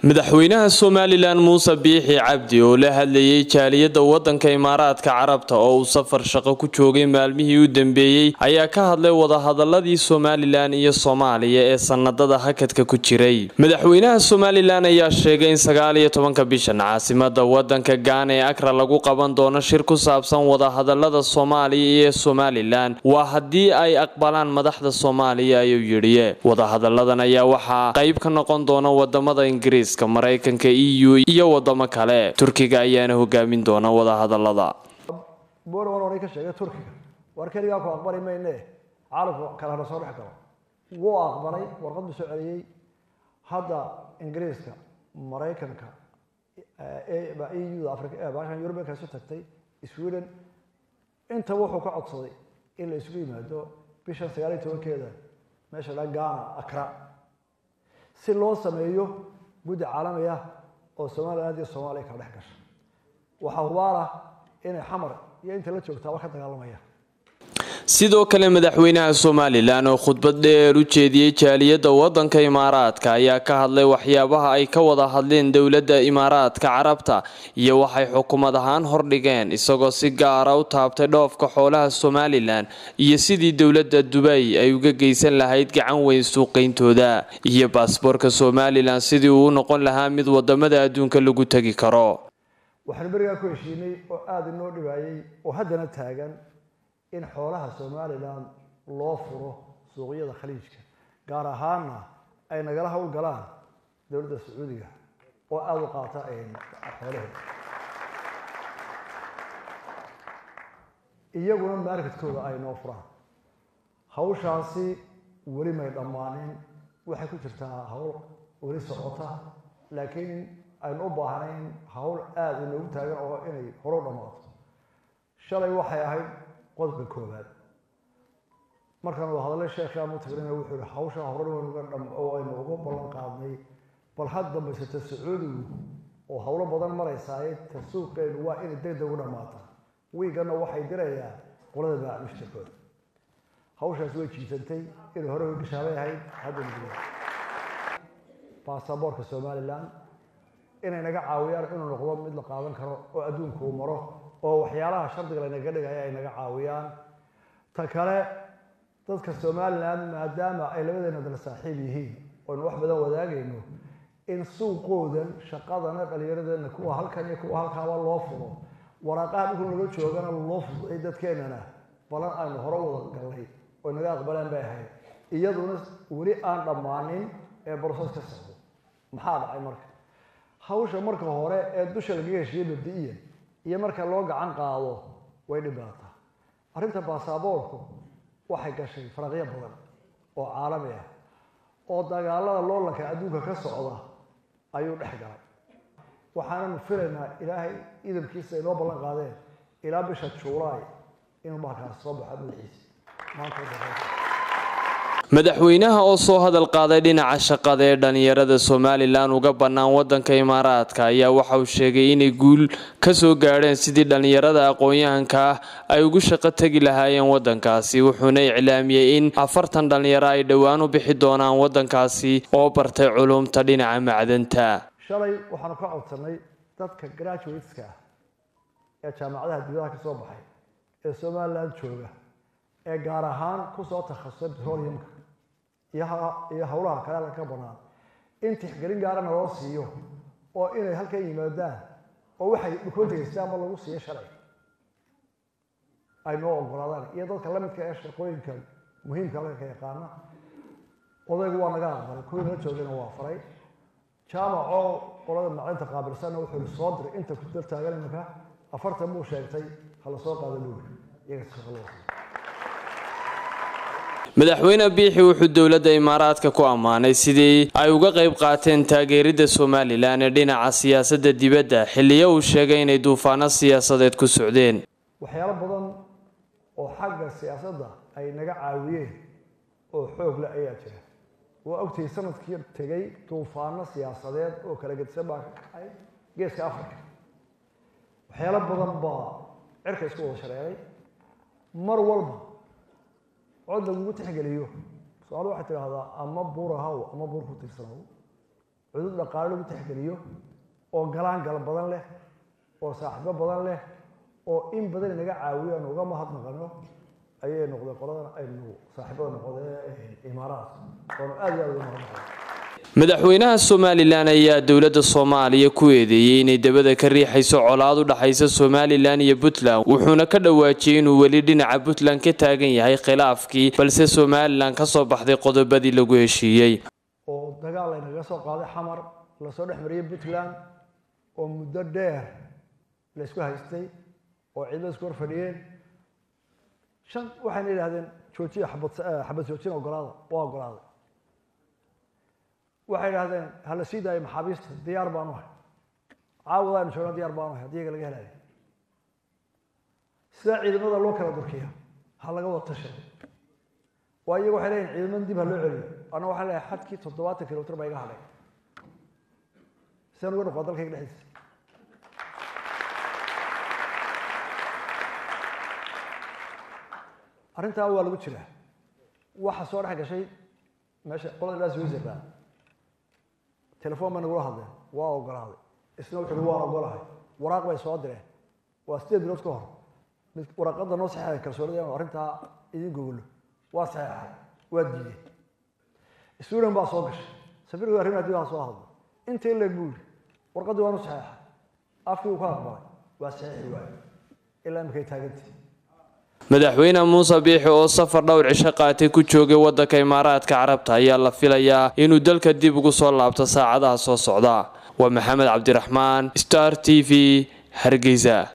madaxweynaha somalilan muuse biixi cabdi oo la hadlayay jaaliyadda waddanka imaaraadka carabta oo uu safar shaqo ku joogay maalmihii u dambeeyey ayaa ka hadlay wadahadaladii somalilan iyo soomaaliya ee sanadada hakadka ku jiray madaxweynaha somalilan ayaa sheegay in sagaal iyo tobanka bishan caasimada wadanka gaana ee akra lagu qaban doono shir ku saabsan wadahadalada soomaaliya iyo somalilan waa haddii ay aqbalaan madaxda soomaaliya ayuu yidhi wadahadaladan ayaa waxaa qayb ka noqon doona wadamada ingiriis maraykanka e u iyo wadamo kale turkiga ayaana hogaamin doona wadahadalada borwan oray ka sheegay turkiga war keligaa ku aqbali mayne caalamku kalena soo dhex galo wuu aqbalay warqad buu soo celiyey hadda ingiriiska maraykanka eu afribashan yurubianka isu tagtay sweden inta wuxuu ka codsaday in la isugu yimaado bishan sagaal iyo tobankeeda meesha la gana akra si loo sameeyo guddi caalami ah oo somaliland iyo soomaaliya kala dhex gasha waxaa hubaala inay xamar iyo inta la joogtaaba ka dagaalamayaan sidoo kale madaxweynaha somalilan oo khudbad dheer u jeediyey jaaliyadda waddanka imaaraadka ayaa ka hadlay waxyaabaha ay ka wada hadleen dowladda imaaraadka carabta iyo waxay xukuumad ahaan hordhigeen isagoo si gaara u taabtay dhoofka xoolaha somalilan iyo sidii dowladda dubay ay uga geysan lahayd gacan weyn suuqayntooda iyo baasboorka somalilan sidii uu u noqon lahaa mid wadamada adduunka lagu tegi karo waxaanu berigaa ku heshiinay oo aada inoo dhibaayey oo haddana taagan in xoolaha somalilan loo furo suuqyada khaliijka gaar ahaanna ay nagala howlgalaan dowladda sacuudiga oo aada u qaata xoolaheeda iyaguna marketkooda ay noo furaan hawshaasi weli may dhammaanin waxay ku jirtaa hawl weli socota laakiin aynu u baahnayn hawl aada inoogu taagan oo inay hore u dhammaato shalay waxay ahayd qodobka koowaad markaan wada hadalay sheekha mutagrina wuxuu yihi hawshaa hore oo aynu uga ballan qaadnay bal had dambaysata sacuudigu oo howlo badan maraysaaye ta suuqeenu waa inay deg deg u dhammaata wiigana waxay dirayaan qolada baac mushtarkooda hawshaas way jiisantay inay hore gashaabay ahayd hadda baasaboorka somalilan inay naga caawiyaan inuu noqdo mid la qaadan karo oo adduunka uu maro oo waxyaalaha shardiga laynaga dhigaya ay naga caawiyaan ta kale dadka somalilan maadaama ay labadeena dala saaxiib yihiin oynu wax badan wadaagayno in suuqoodan shaqadana dhallinyaradeena kuwa halkan iyo kuwa halkaaba loo furo waraaqaha dhulkan laga joogana loo fuday dadkeenana balan aynu hore wada gallay oy naga aqbaleen bay ahayd iyaduna weli aan dhammaanin ee broses ka socdo maxaa dhacay marka hawsha marka hore ee dusha lagaga heshiiyey mabdi-iyan iyo marka loo gacan qaado way dhibaataa arrinta baasaboorku waxay gashay faraqyo badan oo caalami ah oo dagaalada loolanka adduunka ka socda ayuu dhex galay waxaananu filaynaa ilaahay idamkiisa ay noo ballan qaadeen ilaa bisha juulaay inuu markaas soo baxo madaxiisa maanta madaxweynaha oo soo hadal qaaday dhinaca shaqada ee dhalinyarada somalilan uga bannaan wadanka imaaraadka ayaa waxa uu sheegay inay guul ka soo gaadheen sidii dhalinyarada aqoon-yahanka ah ay ugu shaqo tegi lahaayeen wadankaasi wuxuuna iclaamiyey in afartan dhalinyaro ay dhowaan u bixi doonaan wadankaasi oo bartay culumta dhinaca macdanta shalay waxaanu ka codsanay dadka graduateska ah ee jaamacadaha dibadaha ka soo baxay ee somalilan jooga ee gaar ahaan kusoo takhasusay petroleumka iyo howlaha kale ka banaan in tixgelin gaarana loo siiyo oo inay halkan yimaadaan oo waxay dhukoontigaystaan ma lagu siiyo shalay ay noo ogolaadaan iyo dadka lamidka ee shaqooyinka muhiimka halka ka yaqaana odaygu waa naga aqbalay kuwii nala joogayna waa faray jaamacoo qolada macdinta qaabilsanna wuxuu soo diray inta ku dal taagan iminka afartan buu sheegtay hala soo qaada luuli iyaga shaqo loo siiyo madaxweyne biixi wuxuu dowladda imaaraadka ku ammaanay sidii ay uga qayb qaateen taageeridda somalilan ee dhinaca siyaasadda dibadda xilliyo uu sheegay inay duufaano siyaasadeed ku socdeen waxyaalo badan oo xagga siyaasadda ay naga caawiyeen oo xoog le ayaa jira waa ogtay sanadkii tegay duufaano siyaasadeed oo kala gedisan baa ka kacay geeska africa waxyaalo badan baa cirka isku wada shareeray mar walba cod lagugu tixgeliyo su-aal waxay tidhaahdaa ama buur ahaw ama buur ku tiirsanaw cudud dhaqaale lagu tixgeliyo oo galaan gal badan leh oo saaxiibo badan leh oo in badan inaga caawiyo aan uga mahadnaqano ayay noqdeen qoladan aynu saaxiibada noqdee imaaraadka oonu aad iyo aad uga mahadnaqano madaxweynaha somalilan ayaa dowladda soomaaliya ku eedeeyey inay dabada ka riixayso colaad u dhaxaysa somalilan iyo puntland wuxuuna ka dhawaajiyey inuu weli dhinaca puntland ka taagan yahay khilaafkii balse somalilan ka soo baxday qodobadii lagu heshiiyey oo dagaal laynaga soo qaaday xamar lasoo dhex mariyey puntland oo muddo dheer laysku haystay oo ciidamada isku hor fadhiyeen shan waxayna yidhahdeen joojiya xabad xabad joojin ogolaada waa ogolaaday waxay idhahdeen hala sii daayo maxaabiista diyaar baanu ahay caawadaanu joognaa diyaar baanu ahay haddii iyaga laga helaayo sidaa ciidamada loo kala durkiya ha laga wada tashado waa iyaga waxay leeyihin ciidamada dib ha loo celiyo anna waxaan leeyahay xadkii toddobaatan kilomitr baa iga hadhay sidaan uga noqdaa dalkayga dhexdiisa arrintaa waa lagu jiraa waxa soo dhex gashay meesha qolada ilaa switzerland telefoon bay nagula hadleen waa ogolaaday isna wuxuu uhi waan ogolahay waraaq bay soo direen waa sideed bilood ka hor mid waraaqada noo saxeexay kalsoonida inuu arrintaa idin gogolo waa saxeexay waa diideen sweden baa soo gashay safiirku arrimaha dib soo hadlay intii leeg buu yidhi warqaddii waanu saxeexay afkii uu ka aqbalay waa saxeexi waayo ilaa imikay taagantii madaxweyne muuse biixi oo safar dhowr cisho qaatay ku joogay waddanka imaaraadka carabta ayaa la filayaa inuu dalka dib ugu soo laabto saacadaha soo socda waa maxamed cabdiraxmaan star t v hargeysa